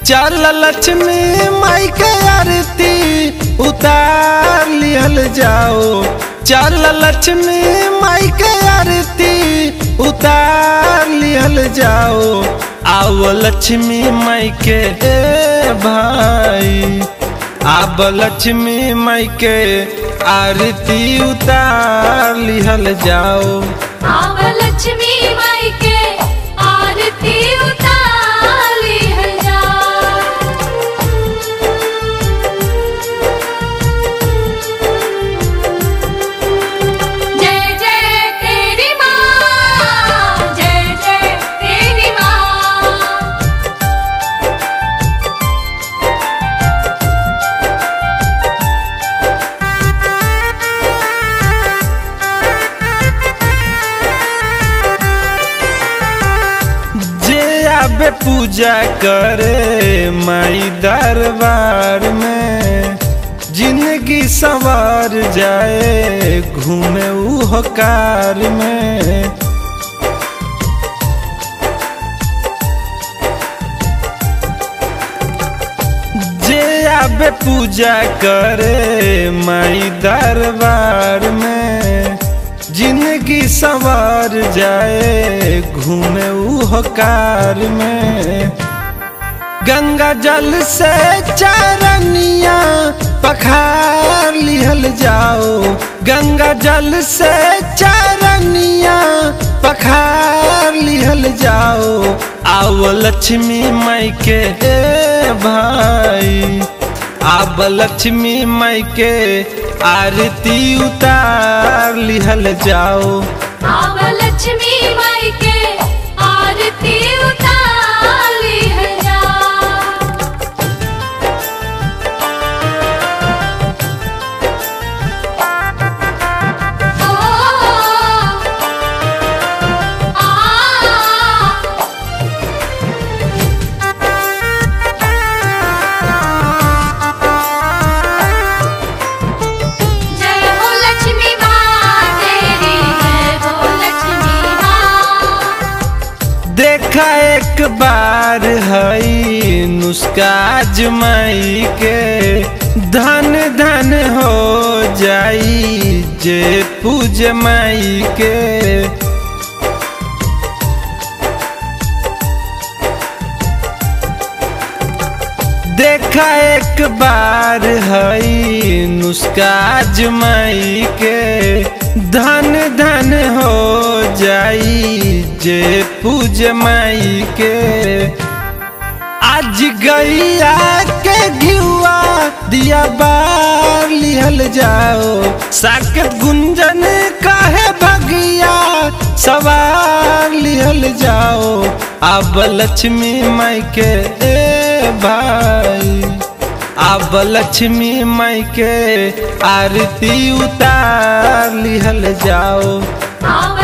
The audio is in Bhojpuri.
चल लक्ष्मी माई के आरती उतार लिहल जाओ चल लक्ष्मी माई के आरती उतार लिहल जाओ आओ लक्ष्मी माई के ए भाई आब लक्ष्मी माई के आरती उतार लिहल जाओ आव लक्ष्मी माई के आरती उतारी है जा जय जय तेरी माँ जय जय तेरी माँ जे आबे पूजा करे माई दरबार में जिंदगी संवार जाए घूमे ऊ कार में जे आबे पूजा करे माई दरबार में जिंदगी संवार जाए घूमे ऊ कार में गंगा जल से चरनिया पखार लिहल जाओ गंगा जल से चरनिया पखार लिहल जाओ आओ लक्ष्मी माई के ए भाई आब लक्ष्मी माई के आरती उतार लिहल जाओ आव लक्ष्मी माई के आरती उतारी है जा ओ आ जय हो लक्ष्मी माँ तेरी जय हो लक्ष्मी माँ देखा एक बार हई नुस्खा आजमाई के धन धन हो जाई जे पूज माई के देखा एक बार हई नुस्खा आजमाई के धन धन हो जाई जे पूज माई के आज गैया के घिउआ दिया बार लिहल जाओ साकेत गुंजन काहे भगिया सवार लिहल जाओ अब लक्ष्मी माई के ए भाई अब लक्ष्मी माई के आरती उतार लिहल जाओ आव